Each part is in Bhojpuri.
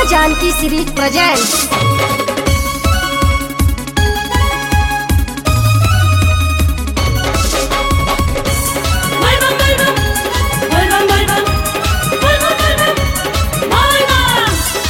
Janki series presents Volvan, volvan, volvan, volvan, volvan, volvan, volvan.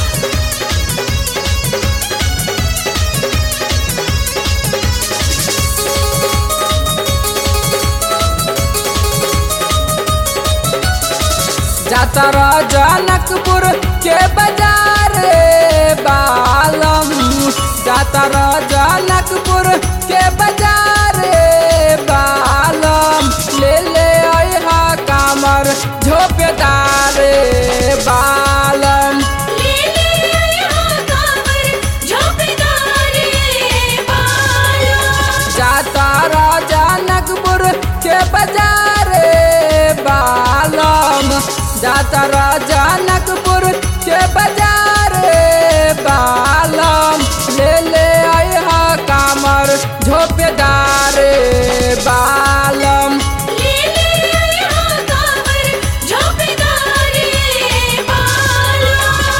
जातर जनकपुर के बाजार रे बालम जातर जनकपुर के बाजार रे बालम ले ले अहा कामर झोपेदार रे बालम ले ले यहाँ कांवर, झोंपेदार ये बालों। जातर जनकपुर के बाजार रे बालम जातर जनकपुर के बाजार रे बालम ले ले अहा कामर झोपेदार रे बालम ले ले यहाँ कांवर, झोंपेदार ये बालों।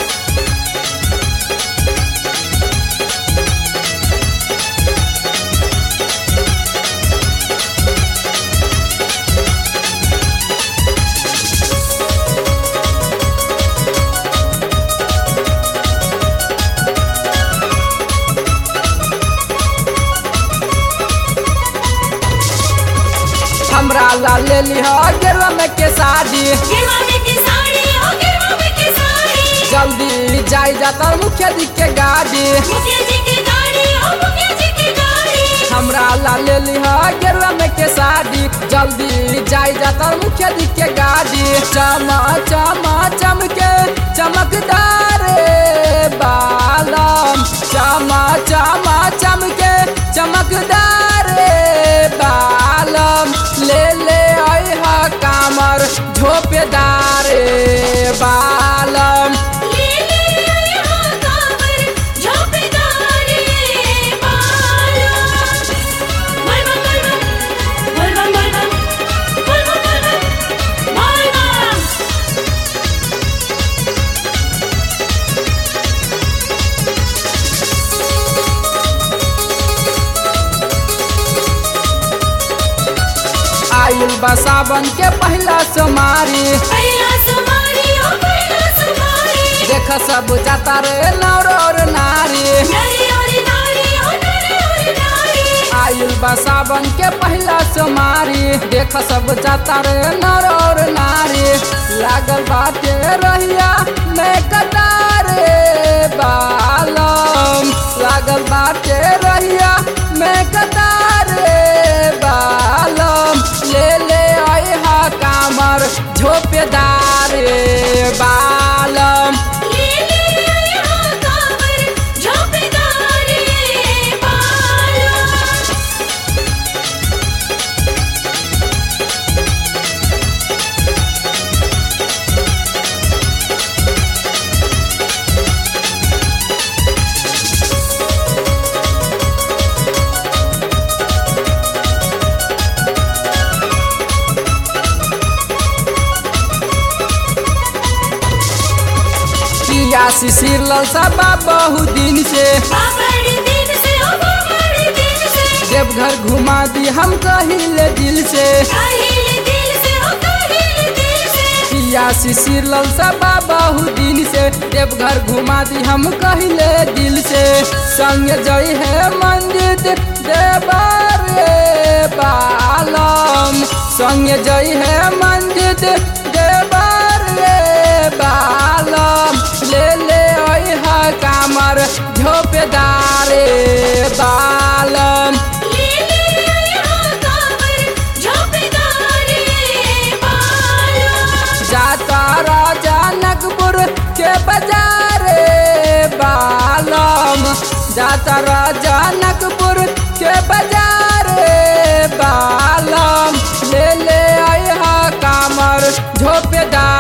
हमरा ला ले लिह गेरुआ में के साड़ी गिरवा में की साड़ी, ओ गिरवा में की साड़ी। जल्दी जाई जाता मुखिया जी के गाड़ी मुखिया जी की गाड़ी, ओ मुखिया जी की गाड़ी। हमरा ला ले लिह गेरुआ में के साड़ी जल्दी जाई जाता मुखिया जी के गाड़ी चमा चमा चमके चमकदार रे बालम चमा चमा चमके चमकदार रे बालम ले ले अहा कामर झोपेदार रे बालम ले ले यहाँ कांवर, झोंपेदार ये बालों। volvan, volvan, volvan, volvan, volvan, volvan, volvan। आयुल बा सावन के पहला सोमारी पहला सुमारी, ओ पहला सुमारी। देख सब जाता रे नौर और नारी नरी और नारी, ओ नरी और नारी। आयुल बा सावन के पहला सोमारी देख सब जाता रे नौर और नारी लागल बाटे रहिया मैं कतार रे बालम लागल बाटे रहिया मैं कतार रे बालम ले ले अहा कामर झोपेदार रे बालम ले ले यहाँ कांवर, झोंपेदार ये बालों। किया शिशिर ललसा बहु दिन से बाबड़ दिन से, ओ बाबड़ दिन से। देवघर घुमा दी हम कहिले दिल से काहिल दिल से, ओ काहिल दिल से। किया शिशिर ललसा बहु दिन से देवघर घुमा दी हम कहिले दिल से संग जई है मंदिर देवर रे बालम संग जई है मंदिर देवर रे बालम ले ले अहा कामर झोपेदार रे बालम ले ले यहाँ कांवर, झोंपेदार ये बालों। जाता जनकपुर के बाजार रे बालम जाता जनकपुर के बाजार रे बालम ले ले अहा कामर झोपेदार